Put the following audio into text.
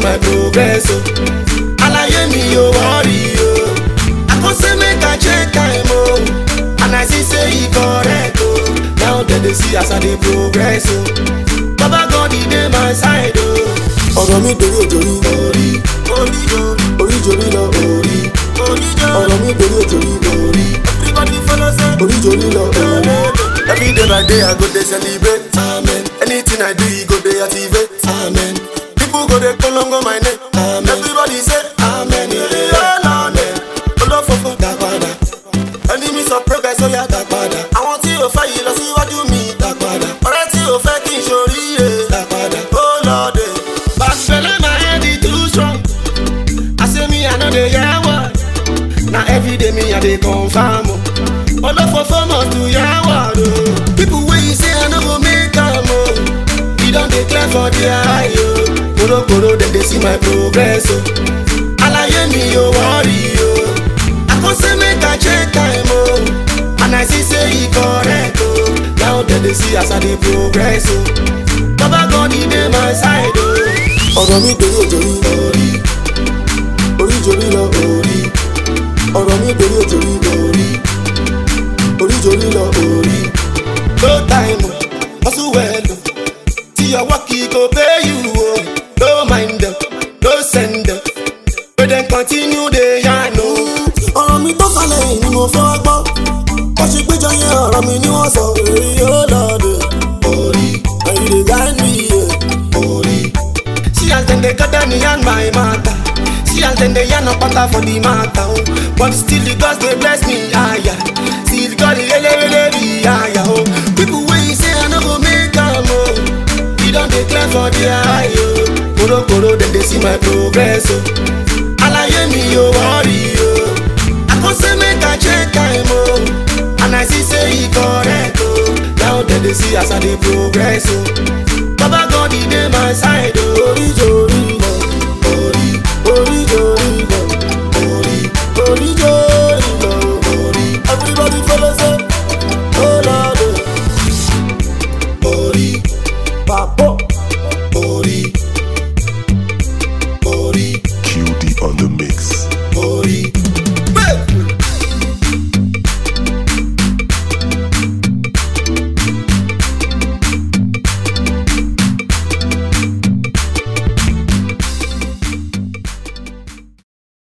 my progress o. Alaye mi o worry o. I go say make I check time o. And I see say e correct o. Now dem dey see as I dey progress o. Baba God e dey my side o. ọ̀rọ̀ mi dorí òjòrí Orí orí o. orí jorí lọ Orí orí o. ọ̀rọ̀ mi dorí òjòrí Orí everybody follow say. orí jorí lọ Every day by day I go dey celebrate. Amen. Anything I do, e go dey activate. Amen. People go dey kolongo my name. Amen. Everybody say Amen. Yeah, Amen. Olófòfò dá padà. Enemies of progress ó yá dá padà. Àwọn tí ò fẹ́ yìí lọ síwájú mi dá padà. Ọ̀rẹ́ tí ò fẹ́ kí n ṣoríire dá padà. Ó lọ dé. Bàtìfẹ́lẹ́ my head is too strong. I say me I no dey hear word. Na everyday me I dey confirm o. Olófòfò must to hear word o. People wey you say I no go make am o. E don dey clear for their eye o. Korokoro dem dey see my progress o. Alaye mi o worry o. I go say make I check time o. And I see say e correct o. Now dem dey see as I dey progress o. Baba God e dey my side o. ọ̀rọ̀ mi dorí òjòrí Orí orí jorí lọ orí ọ̀rọ̀ mi dorí òjòrí orí. orí jorí lọ orí. No time o, hustle well o. Tí ọwọ́ kì í go pay you o. No mind them, no send them. Make dem continue dey yarn o. ọ̀rọ̀ mi tó kalẹ̀ yìí ni mo fẹ́ wá gbọ́ bó ṣe péjọ yẹn ọ̀rọ̀ mi ni wọ́n sọ èyí yóò lọ dé Orí ẹ̀yìn lè guide me yeah. orí. See as dem dey gather me yarn my matter. See as dem dey yarn apata for the matter o. But still the gods dey bless me aya. Still God dey elewele be aya o. People wey say I no go make am o. E don dey clear for their eye o. Korokoro dem dey see my progress o. Alaye mi o worry o. I go say make I check time o. And I see say e correct o. Now dem dey see as I dey progress o. Baba God e dey my side o.